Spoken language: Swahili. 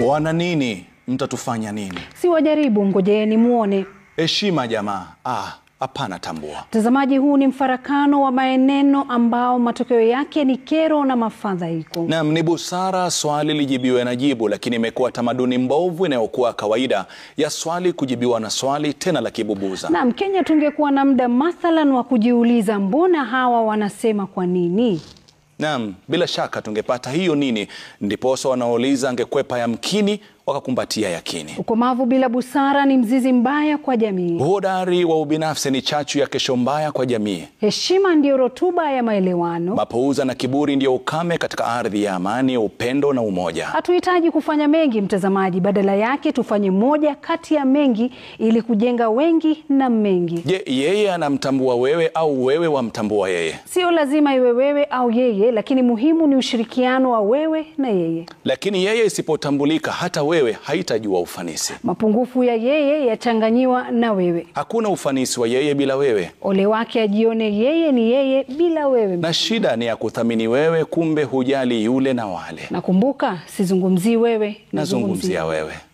Wana nini? Mtatufanya nini? Si wajaribu, ngojeeni muone. Heshima jamaa. Ah, hapana tambua. Mtazamaji, huu ni mfarakano wa maneno ambao matokeo yake ni kero na mafadhaiko. Naam, ni busara swali lijibiwe na jibu, lakini imekuwa tamaduni mbovu inayokuwa kawaida ya swali kujibiwa na swali tena la kibubuza. Naam, Kenya tungekuwa na muda mathalan wa kujiuliza mbona hawa wanasema kwa nini? Naam, bila shaka tungepata hiyo nini, ndiposa wanaouliza angekwepa yamkini wakakumbatia yakini. Ukomavu bila busara ni mzizi mbaya kwa jamii. Uhodari wa ubinafsi ni chachu ya kesho mbaya kwa jamii. Heshima ndiyo rotuba ya maelewano. Mapouza na kiburi ndiyo ukame katika ardhi ya amani, upendo na umoja. Hatuhitaji kufanya mengi mtazamaji, badala yake tufanye moja kati ya mengi ili kujenga wengi na mengi. Je, yeye anamtambua wewe au wewe wamtambua yeye? Sio lazima iwe wewe au yeye, lakini muhimu ni ushirikiano wa wewe na yeye. Lakini yeye isipotambulika, hata wewe haitajua ufanisi. Mapungufu ya yeye yachanganyiwa na wewe. Hakuna ufanisi wa yeye bila wewe, Ole wake ajione yeye ni yeye bila wewe. na shida ni ya kuthamini wewe, kumbe hujali yule na wale. Nakumbuka, sizungumzii wewe, Nazungumzia wewe.